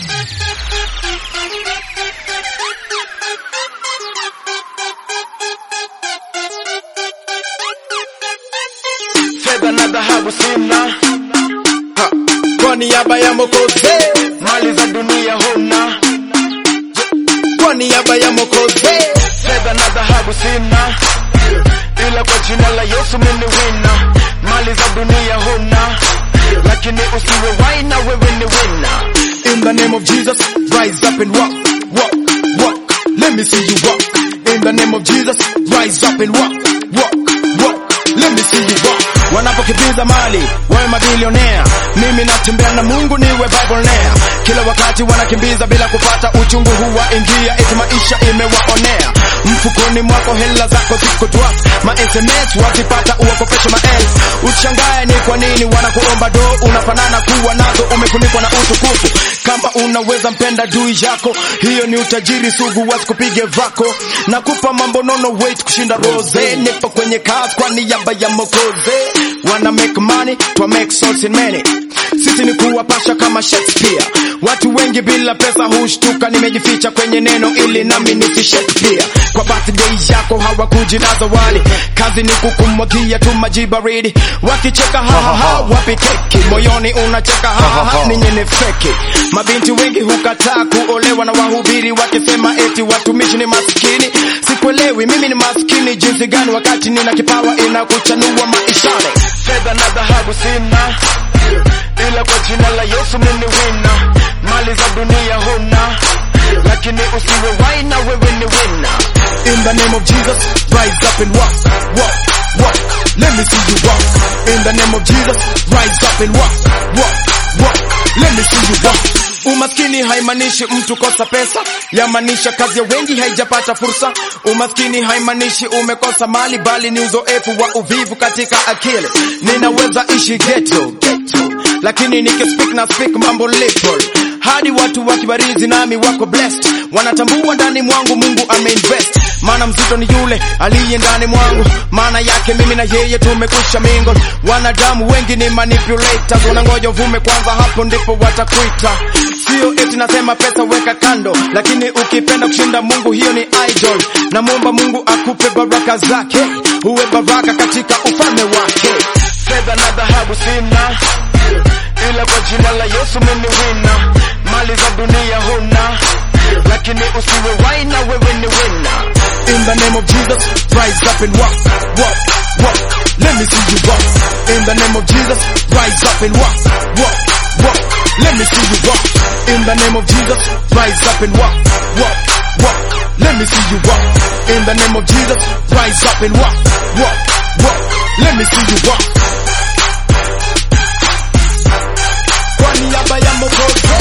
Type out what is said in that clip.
fedha na dhahabu sina ha. kwa niaba ya Mwokozi mali za dunia huna kwa niaba ya Mwokozi fedha na dhahabu sina ila kwa jina la Yesu mimi wina mali za dunia huna lakini usiwe waina wewe ni wina in the name of Jesus rise up and walk walk walk let me see you walk in the name of Jesus rise up and walk walk walk let me see you walk wanapokimbiza mali wawe mabilionea mimi natembea na Mungu niwe billionaire kila wakati wanakimbiza bila kupata uchungu huwa ingia eti maisha imewaonea mfukoni mwako hela zako ziko drop ma SMS wakipata uwakopesha maelfu ushangae ni kwa nini wanakuomba do unafanana kuwa nazo umefunikwa na utukufu kama unaweza mpenda dui yako hiyo ni utajiri sugu wasikupige vako nakupa mambo nono wait kushinda rose nipo kwenye kazi kwa niaba ya mokoze wana make money twa make souls in many sisi ni kuwapasha kama Shakespeare watu wengi bila pesa hushtuka nimejificha kwenye neno ili nami nisishakespeare kwa birthday yako hawakuji na zawadi kazi ni kukumwagia tu maji baridi wakicheka hahaha wapi keki moyoni unacheka hahaha ninyi ni feki mabinti wengi hukataa kuolewa na wahubiri wakisema eti watumishi ni maskini sikuelewi mimi ni maskini jinsi gani wakati nina kipawa inakuchanua maishani fedha na dhahabu sina ila kwa jina la Yesu mimi wina mali za dunia huna lakini usiwe waina wewe ni wina in the name of Jesus rise up and walk walk walk let me see you walk in the name of Jesus rise up and walk walk walk let me see you walk Umaskini haimaanishi mtu kosa pesa, yamaanisha kazi ya wengi haijapata fursa. Umaskini haimaanishi umekosa mali, bali ni uzoefu wa uvivu katika akili. Ninaweza ishi ghetto, ghetto lakini nikispeak na speak mambo little hadi watu wakibarizi nami wako blessed, wanatambua ndani mwangu Mungu ameinvest. Maana mzito ni yule aliye ndani mwangu, maana yake mimi na yeye tumekwisha mingle. Wanadamu wengi ni manipulators, wanangoja uvume kwanza, hapo ndipo watakuita. Sio eti nasema pesa weka kando, lakini ukipenda kushinda Mungu hiyo ni idol. Namwomba Mungu akupe baraka zake, uwe baraka katika ufalme wake. Fedha na dhahabu sina ila kwa jina la Yesu mimi wina mali za dunia huna lakini usiwe waina wewe ni wina in the name of Jesus rise up and walk walk walk let me see you walk in the name of Jesus rise up and walk walk walk let me see you walk in the name of Jesus rise up and walk walk walk let me see you walk in the name of Jesus rise up and walk walk walk let me see you walk kwa niaba ya Mwokozi